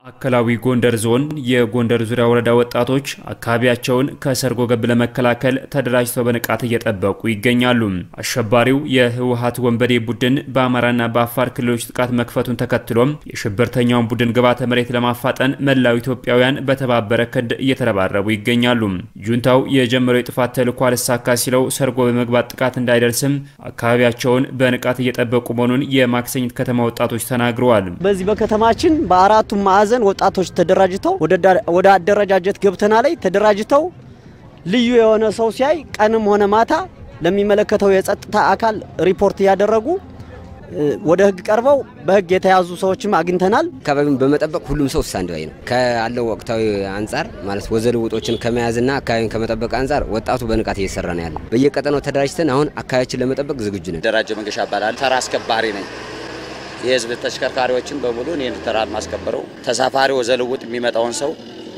ማዕከላዊ ጎንደር ዞን የጎንደር ዙሪያ ወረዳ ወጣቶች አካባቢያቸውን ከሰርጎ ገብ ለመከላከል ተደራጅተው በንቃት እየጠበቁ ይገኛሉ። አሸባሪው የህወሀት ወንበዴ ቡድን በአማራና በአፋር ክልሎች ጥቃት መክፈቱን ተከትሎም የሽብርተኛውን ቡድን ግብዓተ መሬት ለማፋጠን መላው ኢትዮጵያውያን በተባበረ ክንድ እየተረባረቡ ይገኛሉ። ጁንታው የጀመረው የጥፋት ተልዕኮ አልሳካ ሲለው ሰርጎ በመግባት ጥቃት እንዳይደርስም አካባቢያቸውን በንቃት እየጠበቁ መሆኑን የማክሰኝት ከተማ ወጣቶች ተናግረዋል። በዚህ በከተማችን በአራቱም ማዕዘን ወጣቶች ተደራጅተው ወደ አደረጃጀት ገብተና ላይ ተደራጅተው ልዩ የሆነ ሰው ሲያይ ቀንም ሆነ ማታ ለሚመለከተው የጸጥታ አካል ሪፖርት እያደረጉ ወደ ህግ ቀርበው በህግ የተያዙ ሰዎችም አግኝተናል። አካባቢውን በመጠበቅ ሁሉም ሰው ስታንድ ባይ ነው። ካለው ወቅታዊ አንጻር ማለት ወዘልውጦችን ከመያዝና አካባቢን ከመጠበቅ አንጻር ወጣቱ በንቃት እየሰራ ነው ያለው። በየቀጠናው ተደራጅተን አሁን አካባቢያችን ለመጠበቅ ዝግጁ ነን። ደራጀ መንገሻ እባላለሁ። ተራ አስከባሪ ነኝ። የህዝብ ተሽከርካሪዎችን በሙሉ እኔ ተራ ማስከበረው። ተሳፋሪ ወዘልውጥ የሚመጣውን ሰው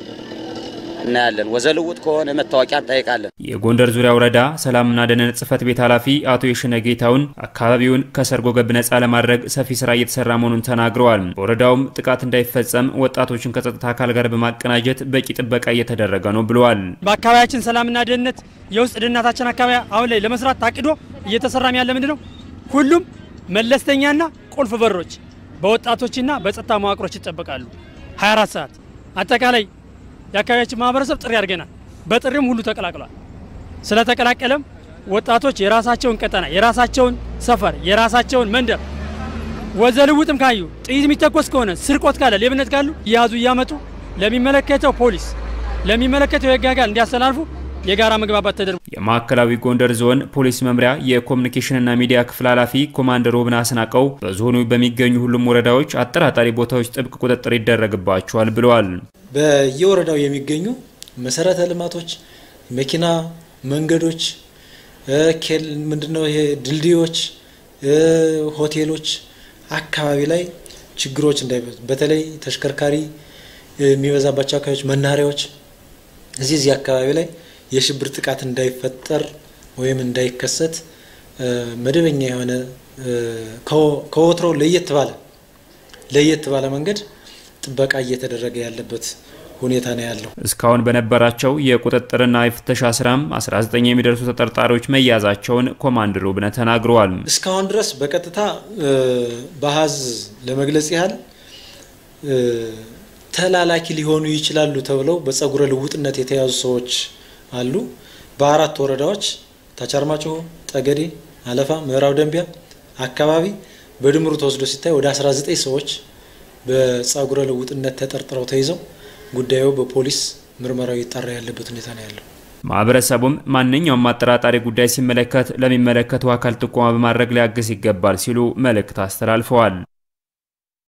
እናያለን። ወዘልውጥ ከሆነ መታወቂያ እንጠይቃለን። የጎንደር ዙሪያ ወረዳ ሰላምና ደህንነት ጽሕፈት ቤት ኃላፊ አቶ የሽነ ጌታውን አካባቢውን ከሰርጎ ገብ ነጻ ለማድረግ ሰፊ ስራ እየተሰራ መሆኑን ተናግረዋል። በወረዳውም ጥቃት እንዳይፈጸም ወጣቶችን ከጸጥታ አካል ጋር በማቀናጀት በቂ ጥበቃ እየተደረገ ነው ብለዋል። በአካባቢያችን ሰላምና ደህንነት የውስጥ ደህንነታችን አካባቢ አሁን ላይ ለመስራት ታቅዶ እየተሰራም ያለ ምንድን ነው ሁሉም መለስተኛና ቁልፍ በሮች በወጣቶችና በጸጥታ መዋቅሮች ይጠበቃሉ 24 ሰዓት አጠቃላይ የአካባቢያችን ማህበረሰብ ጥሪ አድርገናል። በጥሪም ሁሉ ተቀላቅሏል። ስለተቀላቀለም ወጣቶች የራሳቸውን ቀጠና፣ የራሳቸውን ሰፈር፣ የራሳቸውን መንደር ወዘልውጥም ካዩ ጥይት የሚተኮስ ከሆነ ስርቆት ካለ ሌብነት ካሉ እያያዙ እያመጡ ለሚመለከተው ፖሊስ ለሚመለከተው የህግ አካል እንዲያስተላልፉ የጋራ መግባባት ተደርጎ የማዕከላዊ ጎንደር ዞን ፖሊስ መምሪያ የኮሚኒኬሽንና ሚዲያ ክፍል ኃላፊ ኮማንደር ውብን አስናቀው በዞኑ በሚገኙ ሁሉም ወረዳዎች አጠራጣሪ ቦታዎች ጥብቅ ቁጥጥር ይደረግባቸዋል ብለዋል። በየወረዳው የሚገኙ መሰረተ ልማቶች፣ መኪና መንገዶች፣ ምንድነው ይሄ ድልድዮች፣ ሆቴሎች አካባቢ ላይ ችግሮች እንዳይበዙ በተለይ ተሽከርካሪ የሚበዛባቸው አካባቢዎች፣ መናኸሪያዎች እዚህ እዚህ አካባቢ ላይ የሽብር ጥቃት እንዳይፈጠር ወይም እንዳይከሰት መደበኛ የሆነ ከወትሮ ለየት ባለ ለየት ባለ መንገድ ጥበቃ እየተደረገ ያለበት ሁኔታ ነው ያለው። እስካሁን በነበራቸው የቁጥጥርና የፍተሻ ስራም 19 የሚደርሱ ተጠርጣሪዎች መያዛቸውን ኮማንደር ውብነህ ተናግረዋል። እስካሁን ድረስ በቀጥታ በአሃዝ ለመግለጽ ያህል ተላላኪ ሊሆኑ ይችላሉ ተብለው በጸጉረ ልውጥነት የተያዙ ሰዎች አሉ። በአራት ወረዳዎች ታቻርማጭሆ፣ ጠገዴ፣ አለፋ፣ ምዕራብ ደንቢያ አካባቢ በድምሩ ተወስዶ ሲታይ ወደ 19 ሰዎች በጸጉረ ልውጥነት ተጠርጥረው ተይዘው ጉዳዩ በፖሊስ ምርመራው ይጣራ ያለበት ሁኔታ ነው ያለው። ማህበረሰቡም ማንኛውም አጠራጣሪ ጉዳይ ሲመለከት ለሚመለከተው አካል ጥቆማ በማድረግ ሊያግዝ ይገባል ሲሉ መልእክት አስተላልፈዋል።